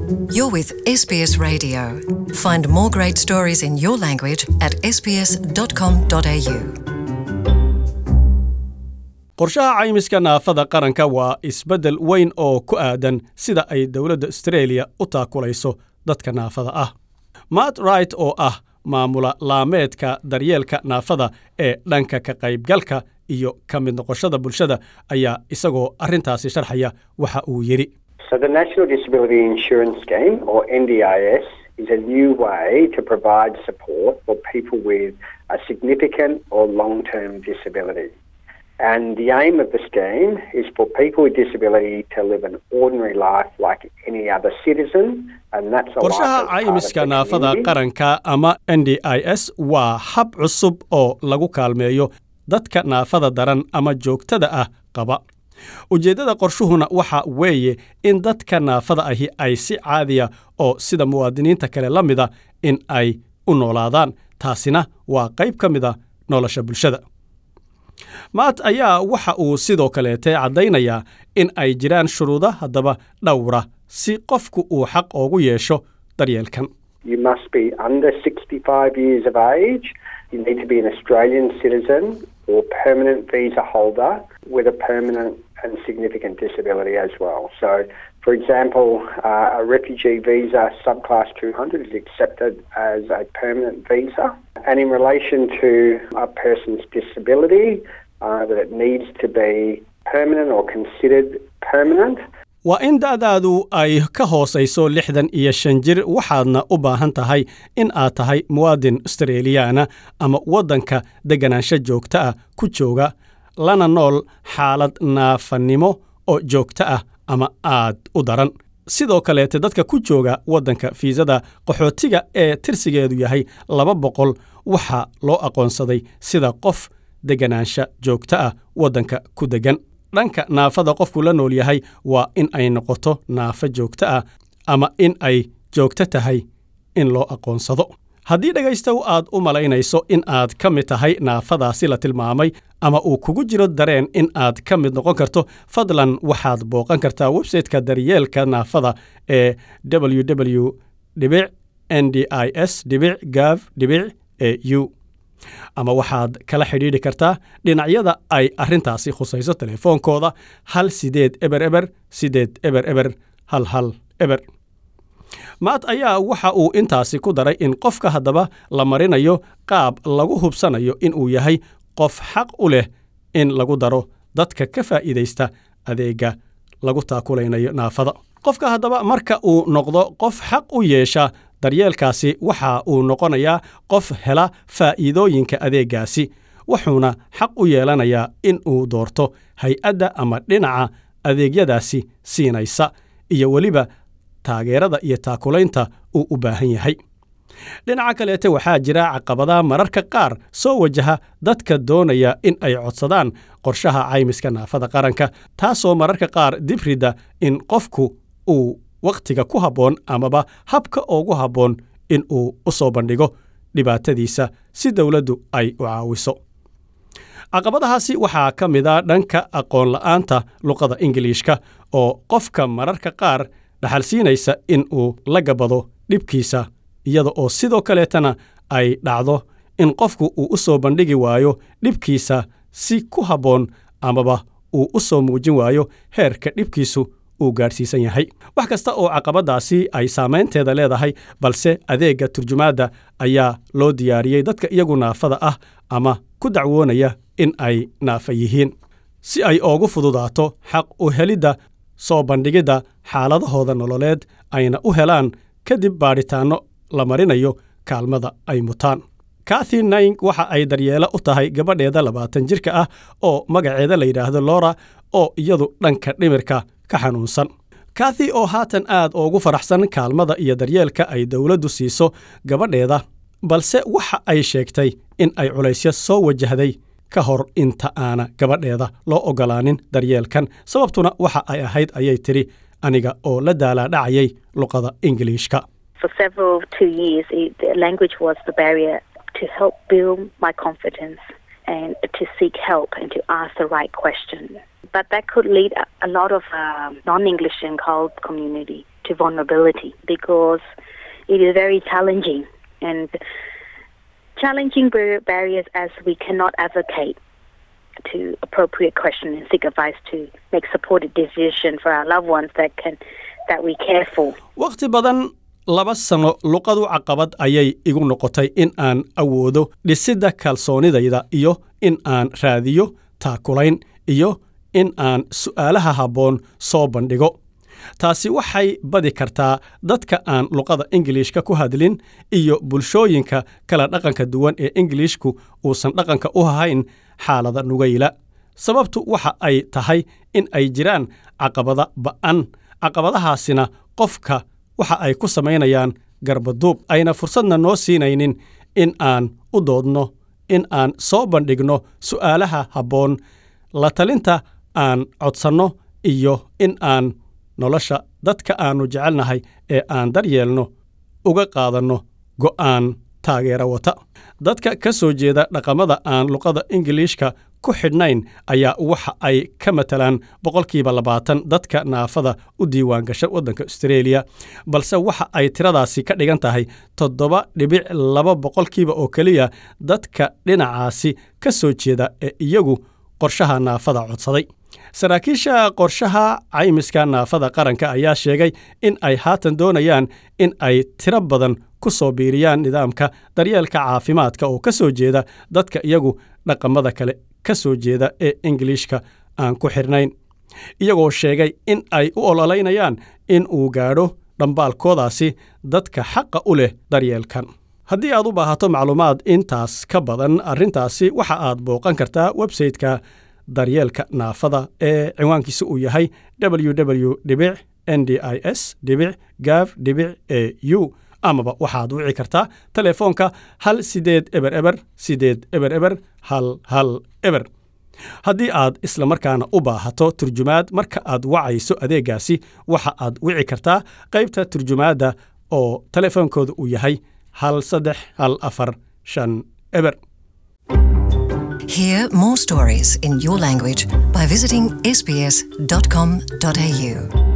You're with SBS Radio. Find more great stories in your language at sbs.com.au. qorshaha caymiska naafada qaranka waa isbeddel weyn oo ku aadan sida ay dowladda australia u taakulayso dadka naafada ah matt wright oo ah maamula laameedka daryeelka naafada ee dhanka ka qaybgalka iyo ka mid noqoshada bulshada ayaa isagoo arrintaasi sharxaya waxa uu yidhi So the National Disability Insurance Scheme, or NDIS, is a new way to provide support for people with a significant or long-term disability. And the aim of the scheme is for people with disability to live an ordinary life like any other citizen, and that's a life qorshaha as part of caymiska the naafada community. qaranka ama n d i s waa hab cusub oo lagu kaalmeeyo dadka naafada daran ama joogtada ah qaba ujeeddada qorshuhuna waxa weeye in dadka naafada ahi ay si caadiya oo sida muwaadiniinta kale la mida in ay u noolaadaan taasina waa qayb ka mida nolosha bulshada maat ayaa waxa uu sidoo kaleete caddaynayaa in ay jiraan shuruudo haddaba dhowra si qofku uu xaq oogu yeesho daryeelkan You must be under 65 years of age. You need to be an Australian citizen or permanent visa holder with a permanent and significant disability as well. So, for example, uh, a refugee visa subclass 200 is accepted as a permanent visa. And in relation to a person's disability, uh, that it needs to be permanent or considered permanent. waa in da'daadu ay ka hoosayso lixdan iyo shan jir waxaadna u baahan tahay in aad tahay muwaadin australiyaana ama waddanka degganaansho joogta ah ku jooga lana nool xaalad naafannimo oo joogto ah ama aad u daran sidoo kaleete dadka ku jooga waddanka fiisada qaxootiga ee tirsigeedu yahay laba boqol waxaa loo aqoonsaday sida qof degganaansho joogto ah waddanka ku deggan dhanka naafada qofku la nool yahay waa in ay noqoto naafo joogto ah ama in ay joogto tahay in loo aqoonsado haddii dhegaystow aad u malaynayso in aad ka mid tahay naafadaasi la tilmaamay ama uu kugu jiro dareen in aad ka mid noqon karto fadlan waxaad booqan kartaa websayteka daryeelka naafada ee www n d i s gav au ama waxaad kala xidhiidhi kartaa dhinacyada ay arrintaasi khusayso telefoonkooda hal sideed eber eber sideed eber eber hal hal eber maat ayaa waxa uu intaasi ku daray in qofka haddaba la marinayo qaab lagu hubsanayo inuu yahay qof xaq u leh in lagu daro dadka ka faa'iidaysta adeegga lagu taakulaynayo naafada qofka haddaba marka uu noqdo qof xaq u yeesha daryeelkaasi waxa uu noqonayaa qof hela faa'iidooyinka adeeggaasi wuxuuna xaq u yeelanayaa in uu doorto hay-adda ama dhinaca adeegyadaasi siinaysa iyo weliba taageerada iyo taakulaynta uu u baahan yahay dhinaca kaleete waxaa jira caqabadaha mararka qaar soo wajaha dadka doonaya in ay codsadaan qorshaha caymiska naafada qaranka taasoo mararka qaar dibrida in qofku uu wakhtiga ku habboon amaba habka ugu habboon in uu u soo bandhigo dhibaatadiisa si dowladdu ay u caawiso caqabadahaasi waxaa ka mid a dhanka aqoon la'aanta luqada ingiliishka oo qofka mararka qaar dhaxalsiinaysa in uu la gabado dhibkiisa iyada oo sidoo kaleetana ay dhacdo in qofku uu u soo bandhigi waayo dhibkiisa si ku habboon amaba uu u soo muujin waayo heerka dhibkiisu uu gaadhsiisan yahay wax kasta oo caqabadaasi ay saamaynteeda leedahay balse adeegga turjumaadda ayaa loo diyaariyey dadka iyagu naafada ah ama ku dacwoonaya in ay naafa yihiin si ay oogu fududaato xaq u helidda soo bandhigidda xaaladahooda nololeed ayna u helaan kadib baadhitaanno la marinayo kaalmada ay mutaan kathy naing waxa ay daryeelo u tahay gabadheeda labaatan jirka ah oo magaceeda la yidhaahdo lora oo iyadu dhanka dhimirka ka xanuunsan kathy oo haatan aad ugu faraxsan kaalmada iyo daryeelka ay dowladdu siiso gabadheeda balse waxa ay sheegtay in ay culaysyo soo wajahday ka hor inta aana gabadheeda loo oggolaanin daryeelkan sababtuna waxa ay ahayd ayay tidhi aniga oo la daalaadhacayay luqada ingiliishka For several two years, it, the language was the barrier to help build my confidence and to seek help and to ask the right question. But that could lead a, a lot of um, non-English and cold community to vulnerability because it is very challenging and challenging bar- barriers as we cannot advocate to appropriate question and seek advice to make supported decision for our loved ones that can that we care for. wakhti badan laba sano luqadu caqabad ayay igu noqotay in aan awoodo dhisidda kalsoonidayda iyo in aan raadiyo taakulayn iyo in aan su'aalaha habboon soo bandhigo taasi waxay badi kartaa dadka aan luqada ingiliishka ku hadlin iyo bulshooyinka kala dhaqanka duwan ee ingiliishku uusan dhaqanka u hahayn xaalada nugayla sababtu waxa ay tahay in ay jiraan caqabada ba'an caqabadahaasina qofka waxa ay ku samaynayaan garbaduub ayna fursadna noo siinaynin in aan u doodno in aan soo bandhigno su'aalaha habboon la talinta aan codsanno iyo in aan nolosha dadka aannu jecelnahay ee aan daryeelno uga qaadanno go'aan taageera wata dadka ka soo jeeda dhaqamada aan luqada ingiliishka ku xidhnayn ayaa waxa ay ka matalaan boqolkiiba labaatan dadka naafada u diiwaan gasha waddanka austreeliya balse waxa ay tiradaasi ka dhigan tahay toddoba dhibic laba boqolkiiba oo keliya dadka dhinacaasi ka soo jeeda ee iyagu qorshaha naafada codsaday saraakiisha qorshaha caymiska naafada qaranka ayaa sheegay in ay haatan doonayaan in ay tiro badan ku soo biiriyaan nidaamka daryeelka caafimaadka oo ka soo jeeda dadka iyagu dhaqamada kale ka soo jeeda ee ingiliishka aan ku xidhnayn iyagoo sheegay in ay u ololeynayaan in uu gaadho dhambaalkoodaasi dadka xaqa u leh daryeelkan haddii aad u baahato macluumaad intaas ka badan arrintaasi waxa aad booqan kartaa websayte-ka daryeelka naafada ee ciwaankiisa uu yahay www dhibic n d i s dhibic gav dhibic e u amaba waxaad wici kartaa telefoonka hal sideed eber eber sideed eber eber hal hal eber haddii aad isla markaana u baahato turjumaad marka aad wacayso adeegaasi waxa aad wici kartaa qaybta turjumaadda oo telefoonkooda uu yahay hal saddex hal afar shan eber Hear more stories in your language by visiting sbs.com.au.